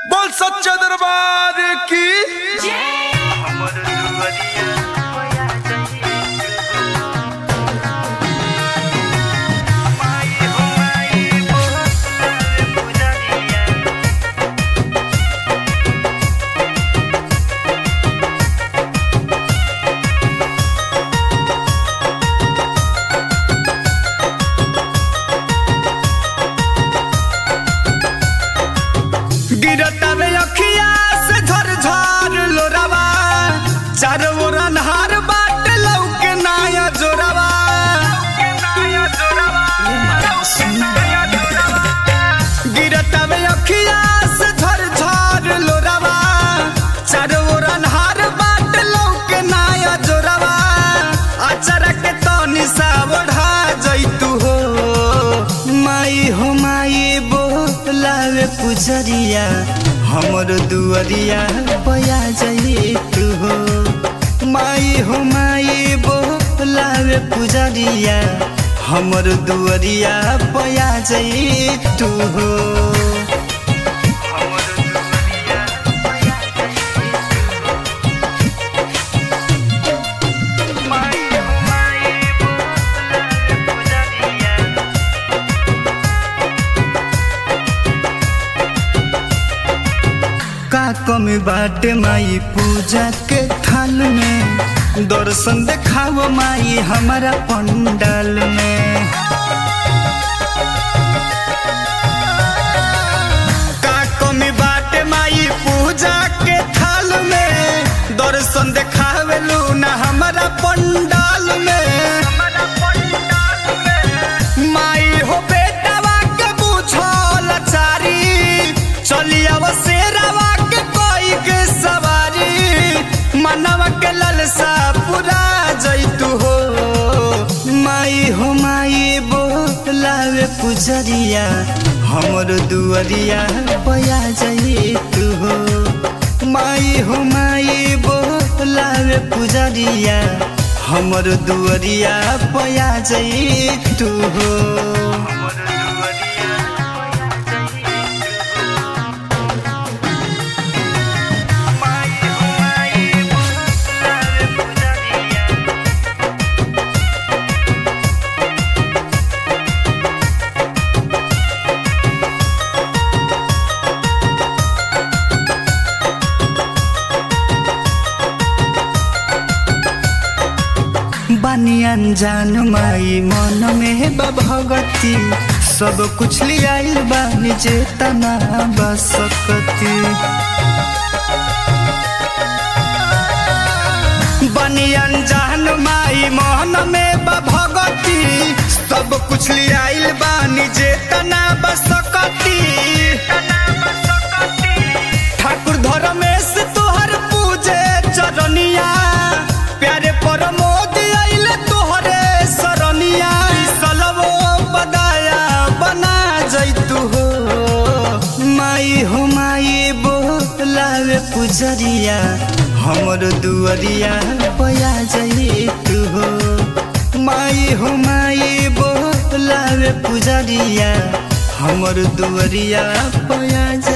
बोल सच्चा दरबार की गिरता में अखिया से झर झर लोरावा चारों ओर अन्हार बाट लौके नाया जोरावा गिरता में अखिया से झर झर लोरावा चारों ओर अन्हार बाट लौके नाया जोरावा अचरा के तनी सा ओढ़ा जैतू हो माई हो माई बोलावे पुजरिया हमर दुअरिया पया जाई तू हो माई हो माई बोलावे पुजरिया हमर दुअरिया पया जाई तू हो का कमी बाटे माई पूजा के थाल में दर्शन देखाओ माई हमारा पंडाल में का कमी बाटे माई पूजा के थाल में दर्शन देखावे ना हमारा पंडाल में माई हो बेटावा के बुझल चारी चली आव शेरावा के कोई के सवारी मनवा के ललसा पूरा जैतू हो माई हो माई बोलावे पुजरिया हमर दुअरिया पया जैतू हो माई हो माई बोलावे पुजरिया हमर दुअरिया पया जैतू हो बानी अनजान माई मन में बा भगती सब कुछ लियाइल बानी चेतना बसकती बानी अनजान माई मन में बा भगती सब कुछ लियाइल बानी चेतना बसकती ठाकुर धर्मेश तोहर पूजे चरनिया प्यारे परमोद आइल तोहरे सरनिया ई सलवो बदाया बना जैतू हो माई हो माई बोलावे पुजरिया हमर दुअरिया पया जैतू हो माई हो माई बोलावे पुजरिया हमर दुअरिया पया